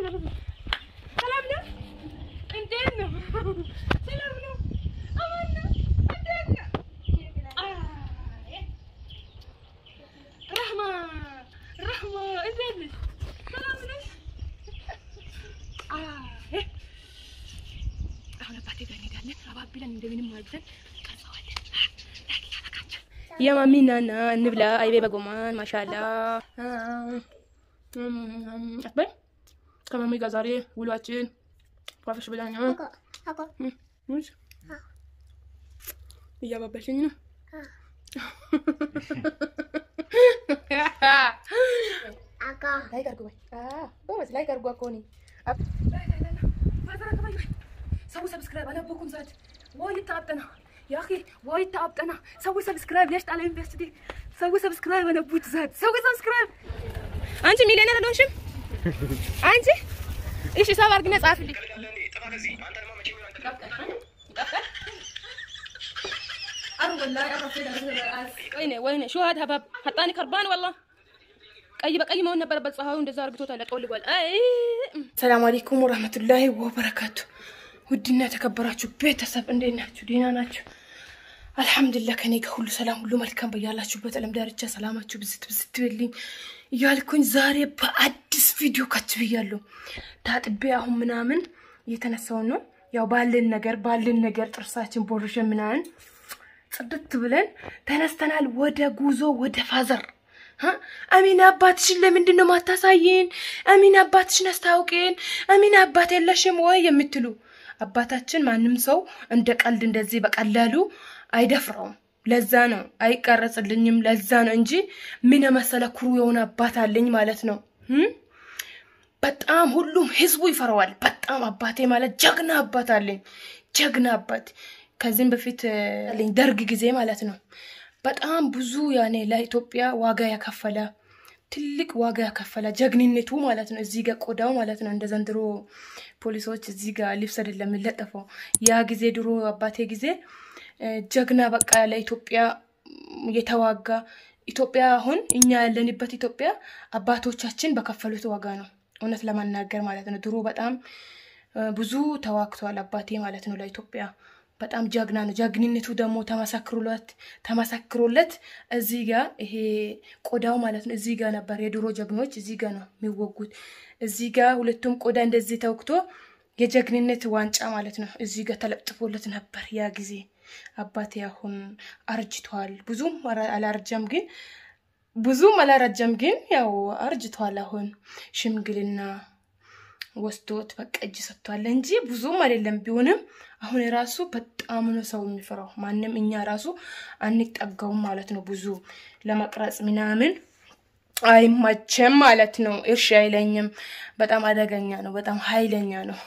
ሰላም ነው? እንዴት ነው? ሰላም ነው? አማን ነው? እንዴት ነው? አይ ረህማ ረህማ እንዴት ነሽ? ሰላም ነሽ? አይ አሁን አባቴ ጋር እንሄዳለን። አባብለን እንደምንም አድርገን ቀርጸዋለን። የማሚ ናና እንብላ። አይቤ በጎማን ማሻላ አትበይ። ከማሚ ጋር ዛሬ ውሏችን ፏፈሽ ብላኝ ነው። ሙዝ እያባበልሽኝ ነው። ላይክ አድርጉ በይ። ጎበዝ ላይክ አድርጉ እኮ እኔ ሰው ሰብስክራይብ አለበኩም ዛት ወይ ታብጠና ያኺ ወይ ታብጠና ሰው ሰብስክራይብ ለሽ ጣለ ኢንቨስቲ ሰው ሰብስክራይብ አለቡት ዛት ሰው ሰብስክራይብ አንቺ ሚሊዮነር አልሆንሽም አንቺ እሺ ሰብ አድርግና ጻፍልኝ ወይኔ ወይኔ ሹሃድ ሀባብ ሀጣኒ ከርባን ወላ ቀይ በቀይ መሆን ነበረበት። ፀሐዩ እንደዛ አርግቶታል፣ ጠውልጓል። አይ ሰላም አለይኩም ወራህመቱላሂ ወበረካቱ። ውድና የተከበራችሁ ቤተሰብ እንዴት ናችሁ? ደህና ናችሁ? አልሐምዱሊላህ ከኔ ጋር ሁሉ ሰላም፣ ሁሉ መልካም። በያላችሁበት ዓለም ዳርቻ ሰላማችሁ ብዝት ብዝት ይበልኝ እያልኩኝ ዛሬ በአዲስ ቪዲዮ ከች ብያለሁ። ታጥቤ አሁን ምናምን እየተነሳውን ነው ያው ባልን ነገር ባልን ነገር ጥርሳችን ቦርሸን ምናምን ጽድት ብለን ተነስተናል። ወደ ጉዞ ወደ ፋዘር አሚና አባትሽን ለምንድን ነው ማታሳይን? አሚና አባትሽን አስታውቂን። አሚና አባት የለሽም ወይ የምትሉ አባታችን ማንም ሰው እንደ ቀልድ እንደዚህ በቀላሉ አይደፍረውም። ለዛ ነው አይቀረጽልኝም። ለዛ ነው እንጂ ምን የመሰለ ኩሩ የሆነ አባት አለኝ ማለት ነው። በጣም ሁሉም ህዝቡ ይፈራዋል። በጣም አባቴ ማለት ጀግና አባት አለኝ። ጀግና አባት ከዚህም በፊት አለኝ ደርግ ጊዜ ማለት ነው። በጣም ብዙ ያኔ ለኢትዮጵያ ዋጋ ያከፈለ ትልቅ ዋጋ ያከፈለ ጀግንነቱ ማለት ነው። እዚህ ጋር ቆዳው ማለት ነው። እንደ ዘንድሮ ፖሊሶች እዚህ ጋር ልብስ አይደለም የሚለጠፈው። ያ ጊዜ ድሮ አባቴ ጊዜ ጀግና በቃ ለኢትዮጵያ የተዋጋ ኢትዮጵያ አሁን እኛ ያለንበት ኢትዮጵያ አባቶቻችን በከፈሉት ዋጋ ነው። እውነት ለመናገር ማለት ነው። ድሮ በጣም ብዙ ተዋግቷል አባቴ ማለት ነው ለኢትዮጵያ በጣም ጀግና ነው። ጀግንነቱ ደግሞ ተመሰክሮለት ተመሰክሮለት እዚህ ጋር ይሄ ቆዳው ማለት ነው እዚህ ጋር ነበር። የድሮ ጀግኖች እዚህ ጋር ነው የሚወጉት። እዚህ ጋር ሁለቱም ቆዳ እንደዚህ ተወግቶ የጀግንነት ዋንጫ ማለት ነው እዚህ ጋር ተለጥፎለት ነበር ያ ጊዜ። አባቴ አሁን አርጅቷል። ብዙም አላረጀም ግን ብዙም አላረጀም ግን ያው አርጅቷል። አሁን ሽምግልና ወስዶት በቃ እጅ ሰጥቷል እንጂ ብዙም አይደለም። ቢሆንም አሁን የራሱ በጣም ነው ሰው የሚፈራው። ማንም እኛ ራሱ አንጠጋውም ማለት ነው። ብዙ ለመቅረጽ ምናምን አይመቸም ማለት ነው። እርሽ አይለኝም። በጣም አደገኛ ነው። በጣም ኃይለኛ ነው።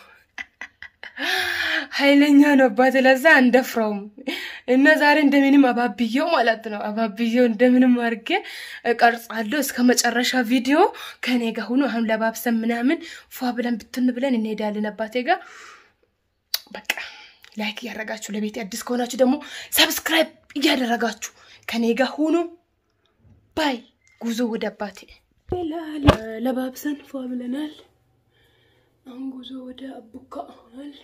ኃይለኛ ነው አባቴ። ለዛ አንደፍረውም እና ዛሬ እንደምንም አባብየው ማለት ነው አባብየው እንደምንም አድርጌ እቀርጻለሁ እስከ መጨረሻ ቪዲዮ ከኔ ጋር ሁኑ። አሁን ለባብሰን ምናምን ፏ ብለን ብትን ብለን እንሄዳለን አባቴ ጋር። በቃ ላይክ እያደረጋችሁ ለቤት አዲስ ከሆናችሁ ደግሞ ሰብስክራይብ እያደረጋችሁ ከኔ ጋር ሁኑ። ባይ ጉዞ ወደ አባቴ ለባብሰን ፏ ብለናል። አሁን ጉዞ ወደ አቡካ ሆናል።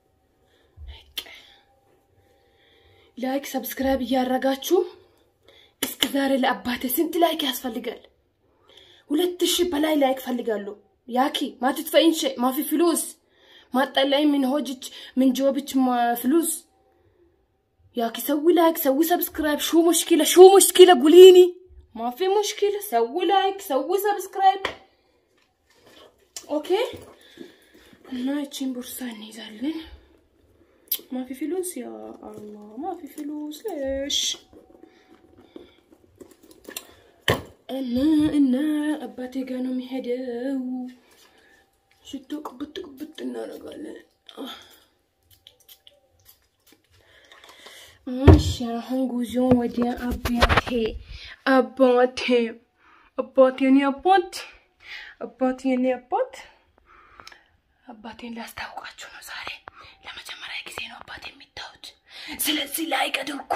ላይክ ሰብስክራይብ እያደረጋችሁ እስከ ዛሬ ለአባቴ ስንት ላይክ ያስፈልጋል? ሁለት ሺህ በላይ ላይክ ፈልጋለሁ። ያኪ ማትትፈኢንሽ ማፊ ፍሉስ ማጠላይ ምን ሆጅች ምን ጆብች ፍሉስ ያኪ ሰዊ ላይክ ሰዊ ሰብስክራይብ ሹ ሙሽኪለ ሹ ሙሽኪለ ጉሊኒ ማፊ ሙሽኪለ ሰዊ ላይክ ሰዊ ሰብስክራይብ ኦኬ። እና እቺን ቦርሳ እንይዛለን። ማፊ ፍሉስ ያ አላህ ማፊ ፍሉስ ለሽ እና እና አባቴ ጋር ነው የሚሄደው። ሽቶ ቅብጥ ቅብጥ እናደርጋለን። እሺ አሁን ጉዞ ወደ አባቴ አባቴ አባቴ የኔ አባት አባቴ የኔ አባት አባቴን ላስታውቃችሁ ነው ዛሬ ለመጀመሪያ ጊዜ ነው አባቴ የሚታዩት። ስለዚህ ላይክ አድርጉ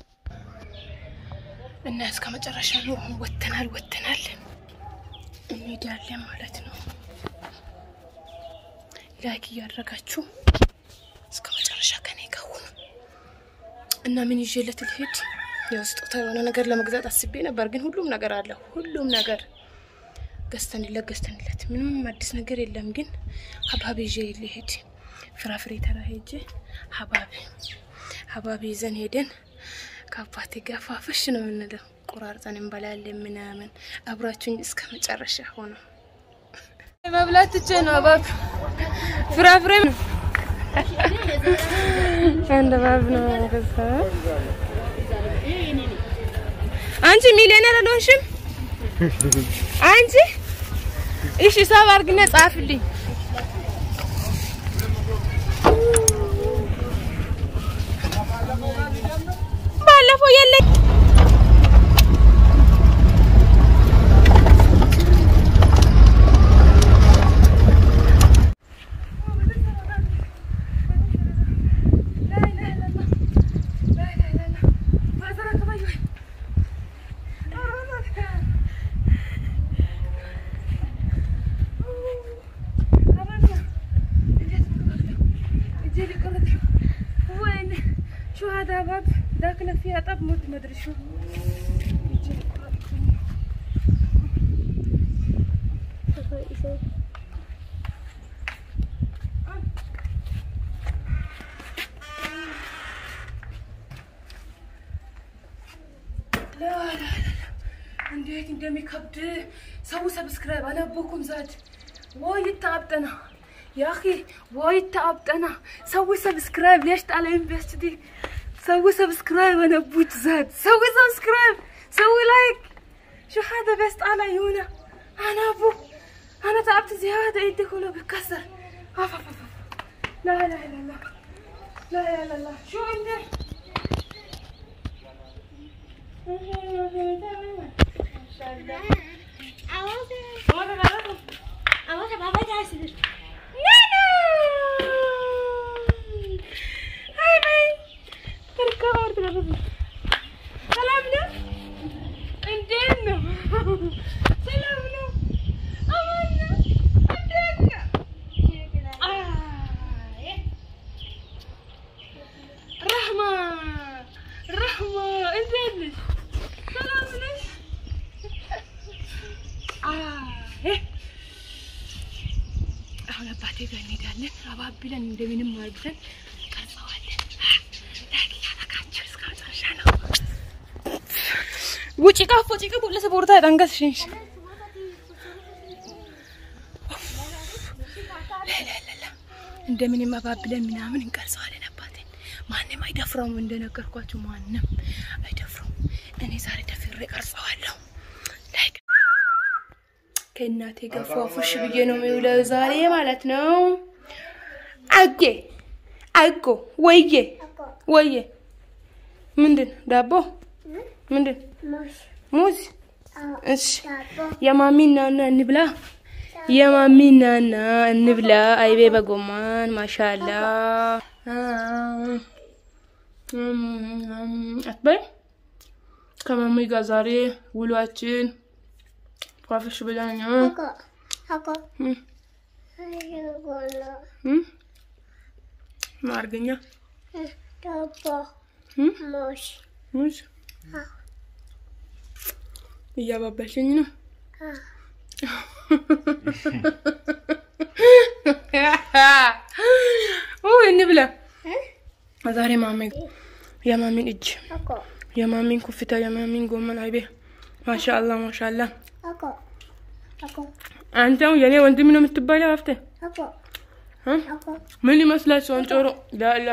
እና እስከ መጨረሻ ነው። አሁን ወተናል ወተናል እንሄዳለን ማለት ነው። ላይክ እያደረጋችሁ እስከ መጨረሻ ከኔ ጋር ሁኑ እና ምን ይዤለት ልሄድ? ያው ስጦታ የሆነ ነገር ለመግዛት አስቤ ነበር፣ ግን ሁሉም ነገር አለ። ሁሉም ነገር ገዝተንለት ገዝተንለት ምንም አዲስ ነገር የለም። ግን ሀባብ ይዤ ልሄድ ፍራፍሬ ተራ ሄጄ ሀባብ ሀባብ ይዘን ሄደን ከአባቴ ጋር ፋፈሽ ነው የምንለው። ቆራርጠን እንበላለን ምናምን። አብራችሁኝ እስከ መጨረሻ ሆኖ መብላት ትቼ ነው ሀባብ ፍራፍሬ ነው አንድ ሀባብ ነው ገዛ አንቺ ሚሊዮነር አልሆንሽም አንቺ እሺ ሰብ አድርግና ጻፍልኝ ባለፈው የለኝ شو هذا باب داخله فيها طب موت ما ادري شو لا لا لا እንዴት እንደሚከብድ ሰው ሰብስክራይብ አላቦኩም ዛድ ወይ ታብጠና ያኺ ወይ ታብጠና ሰው ሰብስክራይብ ليش طالعين بس دي سوي سبسكرايب انا بوت زاد سوي سبسكرايب سوي لايك شو هذا بس طالع يونا انا ابو انا تعبت زياده ايدي كله بتكسر أف أف أف. لا لا لا لا لا لا لا لا شو عندك ሰላም ነው? እንዴት ነው? ሰላም ነው? አማን ነው? እንዴት ነው? አይ ረህማ ረህማ እንዴት ነሽ? ሰላም ነሽ? አይ አሁን አባቴ ጋር እንሄዳለን። አባብለን እንደምንም አድርገን ቀርጸዋለን። ላይክ እያደረጋችሁ እስከ መጨረሻ ነው። ውጪ ቃፎ ጭቅ ቡለሰ ቦርታ ጠንገስ ሽንሽ እንደምንም አባብለን ምናምን እንቀርጸዋለን። አባቴን ማንም አይደፍረውም። እንደነገርኳችሁ ማንም አይደፍረውም። እኔ ዛሬ ደፍሬ ቀርጸዋለሁ። ላይክ ከእናቴ ጋር ፏፉሽ ብዬ ነው የሚውለው ዛሬ ማለት ነው። አጌ አጎ ወዬ ወዬ ምንድን ዳቦ ምንድን ሙዝ? እሺ የማሚ ናና እንብላ። የማሚ ናና እንብላ። አይቤ በጎማን ማሻላ አትበይ። ከማሚ ጋር ዛሬ ውሏችን ፏፍሽ ብለን ማርገኛ ሙዝ እያባባሽኝ ነው። እንብላ ዛሬ ማሚ የማሚን እጅ የማሚን ኩፍታ የማሚን ጎመን አይቤ ማሻአላ ማሻአላ። አንተው የኔ ወንድም ነው የምትባለው ሀፍቴ ምን ይመስላል? ሰንጮሮ ላላ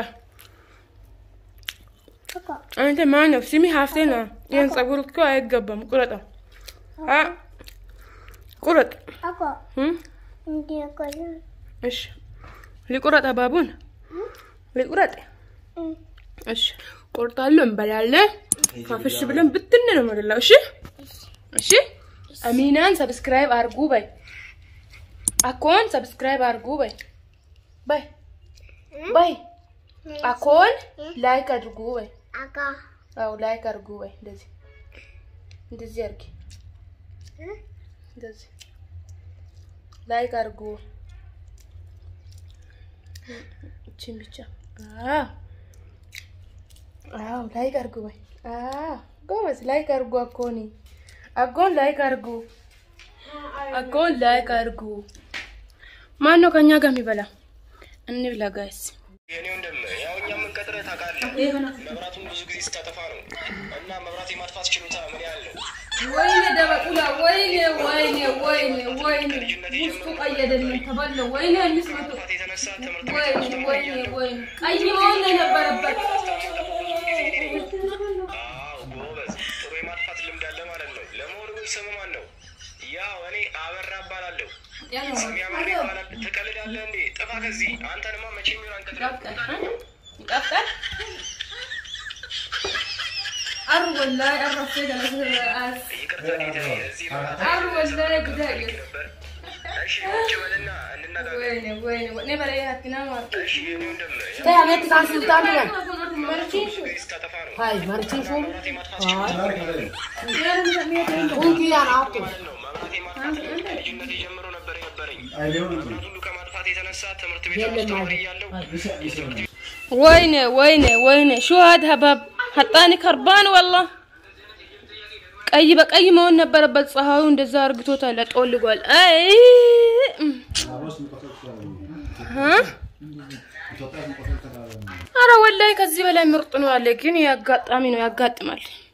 አንተ ማን ነው? ስሚ ሀፍቴ ነው። ይህን ጸጉር እኮ አይገባም። ቁረጠው፣ ቁረጥ። እሺ ሊቁረጥ አባቡን ሊቁረጥ። እሺ ቆርጣለሁ፣ እንበላለን። ፋፍሽ ብለን ብትን ነው የምንለው። እሺ እሺ። አሚናን ሰብስክራይብ አርጉ በይ። አኮን ሰብስክራይብ አርጉ በይ በይ በይ። አኮን ላይክ አድርጉ በይ። አዎ ላይክ አድርጉ በይ። እንደዚህ እንደዚህ አድርጊ። እንደዚህ ላይክ አድርጉ። እቺን ብቻ አዎ አዎ ላይክ አድርጉ ወይ አዎ ጎበዝ ላይክ አድርጉ አኮኒ አጎን ላይክ አድርጉ አጎን ላይክ አድርጉ ማን ነው ከኛ ጋር የሚበላ እንብላ ጋይስ የኔ ወንድም ያው እኛ የምንቀጥረህ ታውቃለህ፣ መብራቱን ብዙ ጊዜ ስታጠፋ ነው እና መብራት የማጥፋት ችሎታ ምን ያህል ነው? ወይኔ ደበቁላ ወይኔ ወይኔ ወይኔ ወይኔ ውስጡ ቀይ አይደለም ተበለው ወይኔ አምስት መቶ ማጥፋት የተነሳ ትምህርት ቤት ወይኔ ውስጥ ወይኔ ወይኔ ቀይ መሆን ነው የነበረበት አዎ ጎበዝ፣ ጥሩ የማጥፋት ልምድ አለ ማለት ነው። ለመሆኑ ግን ስም ማን ነው? ያው እኔ አበራ እባላለሁ። ስሜ አበራ ይባላል። ትቀልዳለህ እንዴ? ጥፋ ከዚህ አንተንማ መቼም ይሆን አንቀጥረህ ይቀፍቃል አሩ ወላሂ አረፈ ገለሰ ይቅርታ ጌታ፣ እዚህ መብራት አሩ ወላሂ ጉዳይ ነበር። እሺ ቁጭ በልና እንነጋገር። ወይኔ ወይኔ ወኔ በላይ ሀቲና ማለት እሺ የኔ ወንድም ያው Te amet kan sultan diyen. ብዙ ጊዜ ስታጠፋ ነው Hayır, maricin şum. መብራት የማጥፋት ችሎታ Ungi yan aptu. ማለት ነው። መብራት የማጥፋት ልምድ ከልጅነቴ ጀምሮ ነበር የነበረኝ። መብራት ሁሉ ከማጥፋት የተነሳ ትምህርት ቤት አስተማሪ እያለሁ የትምህርት ቤት ወይኔ ወይኔ ወይኔ ሹሃድ ሀባብ ሀጣኒ ከርባን ወላ ቀይ በቀይ መሆን ነበረበት። ፀሐዩ እንደዛ አርግቶታል፣ ጠወልጓል። አይ እም። እ? አረ ወላሂ ከዚህ በላይ ምርጥ ነው አለ። ግን ያጋጣሚ ነው ያጋጥማል።